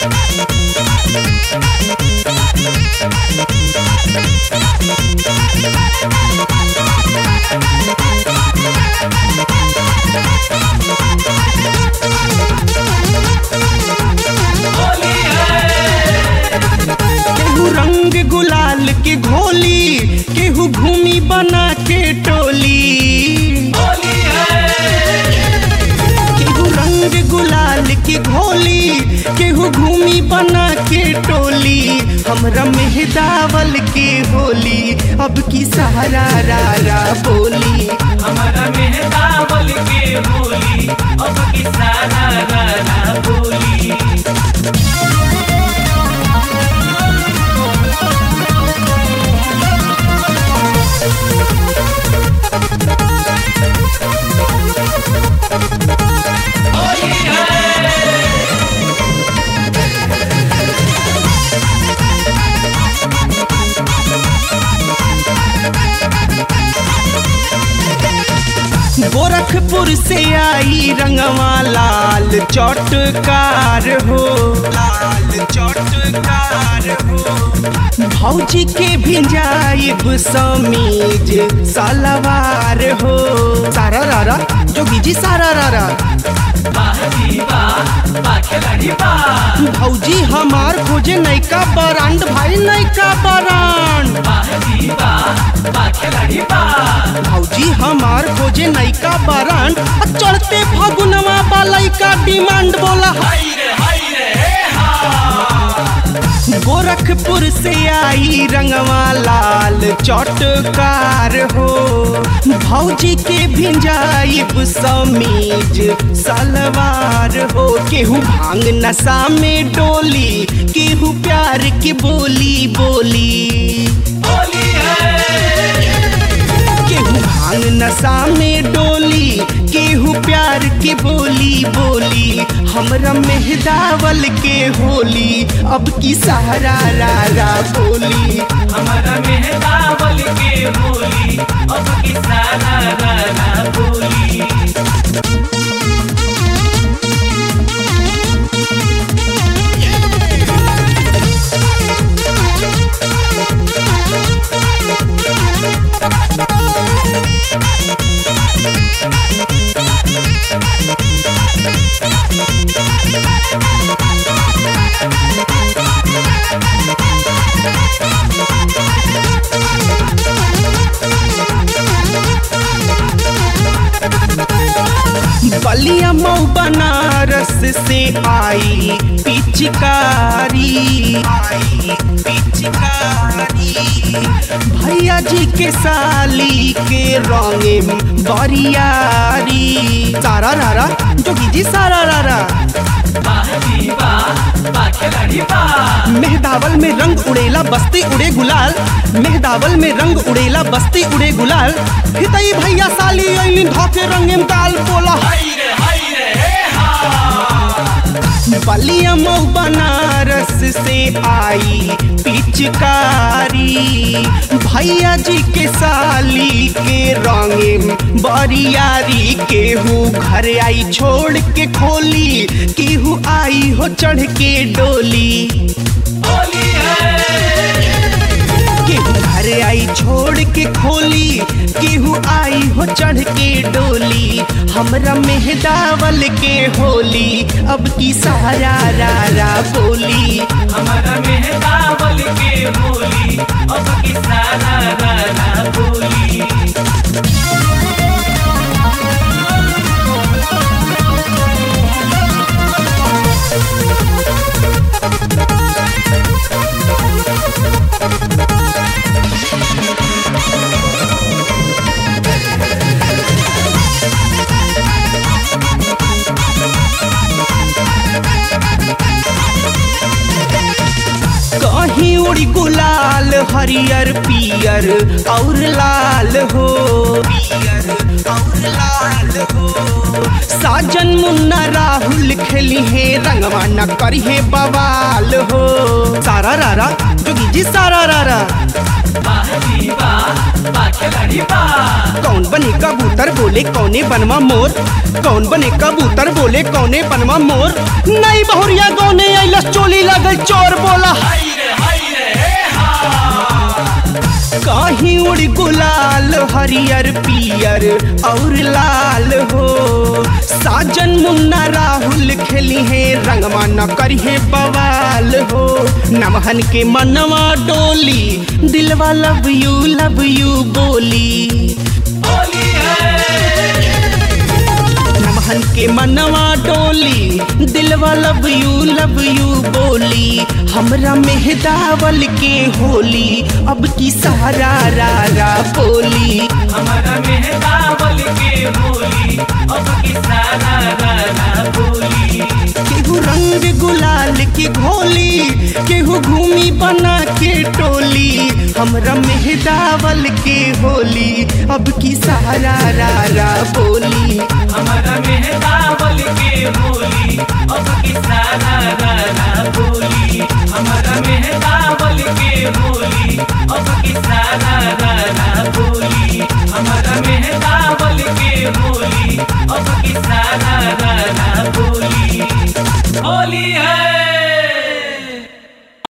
केहू रंग गुलाल के घोली केहू भूमि बना के टोली केहू रंग गुलाल के घोली केहू भूमि बना के टोली हमरा मेहदावल के होली अब की सहारा रा रा बोली हमारा मेहदावल के बोली अब की सारा गाना बोली गोरखपुर से आई रंगवा लाल चौटकार हो लाल चौटकार हो भौजी के भिंजाइब समीज सलवार हो सारा रारा जोगी जी सारा रारा बाजी बा बा खिलाड़ी बा भौजी हमार खोजे नैका बरांड भाई नैका बरांड बाजी बा बा खिलाड़ी बा भौजी हमार खोजे नैका बरांड आ चढ़ते फगुनवा बालई का डिमांड बोला हाय रे हाय रे हे हा गोरखपुर से आई रंगवा लाल चौटकार हो भौजी के भिंजाइब समीज सलवार हो केहू भांग नशा में डोली केहू प्यार की बोली बोली बोली है केहू भांग नशा में डोली केहू प्यार की बोली बोली हमरा मेहदावल के होली अब की सहारा रा रा बोली हमारा मेहदावल के बोली अब की सारा गाना बोली बलिया मऊ बनारस से आई पिचकारी आई पिचकारी भैया जी के साली के रंगे बरियारी सारा रारा जोगी जी सारा रारा बाजी बा बा खिलाड़ी बा मेहदावल में रंग उड़ेला बस्ती उड़े गुलाल मेहदावल में रंग उड़ेला बस्ती उड़े गुलाल हितई भैया साली अइलिन धोके रंगे दाल बोला हाय रे हाय रे हे हा बलिया मऊ बनारस से आई पिचकारी भैया जी के साली के रंगे बरियारी केहू घर आई छोड़ के खोली केहू आई हो चढ़ के डोली बोली है केहू घर आई छोड़ के खोली केहू आई हो चढ़ के डोली हमरा मेहदावल के होली अब की सहारा रा रा बोली हमारा मेहदावल के बोली अब की सारा गाना बोली कहीं उड़ी गुलाल हरियर पियर और लाल हो पियर और लाल हो साजन मुन्ना राहुल खेली है रंगवा न करी है बवाल हो सारा रारा जोगी जी सारा रारा बाजी बा बा खिलाड़ी बा कौन बने कबूतर बोले कौने बनवा मोर कौन बने कबूतर बोले कौने बनवा मोर नई बहुरिया गौने अइला चोली लगल चोर बोला हाय रे हाय रे कहीं उड़ गुलाल हरियर पियर और लाल हो साजन मुन्ना राहुल खेली है रंगवा न करी है बवाल हो नमहन के मनवा डोली दिलवा लव यू लव यू बोली होली है नमहन के मनवा डोली दिलवा लव यू लव यू बोली हमरा मेहदावल के होली अब की सारा रा रा बोली हमारा मेहदावल के बोली अब की सारा गाना बोली केहू रंग गुलाल की घोली केहू घूमी बना के टोली हमरा मेहदावल के होली अब की सारा रा रा बोली हमारा मेहदावल के बोली अब की सारा गाना बोली हमारा मेहदावल के बोली अब की सारा गाना बोली हमारा मेहदावल के बोली अब की सारा गाना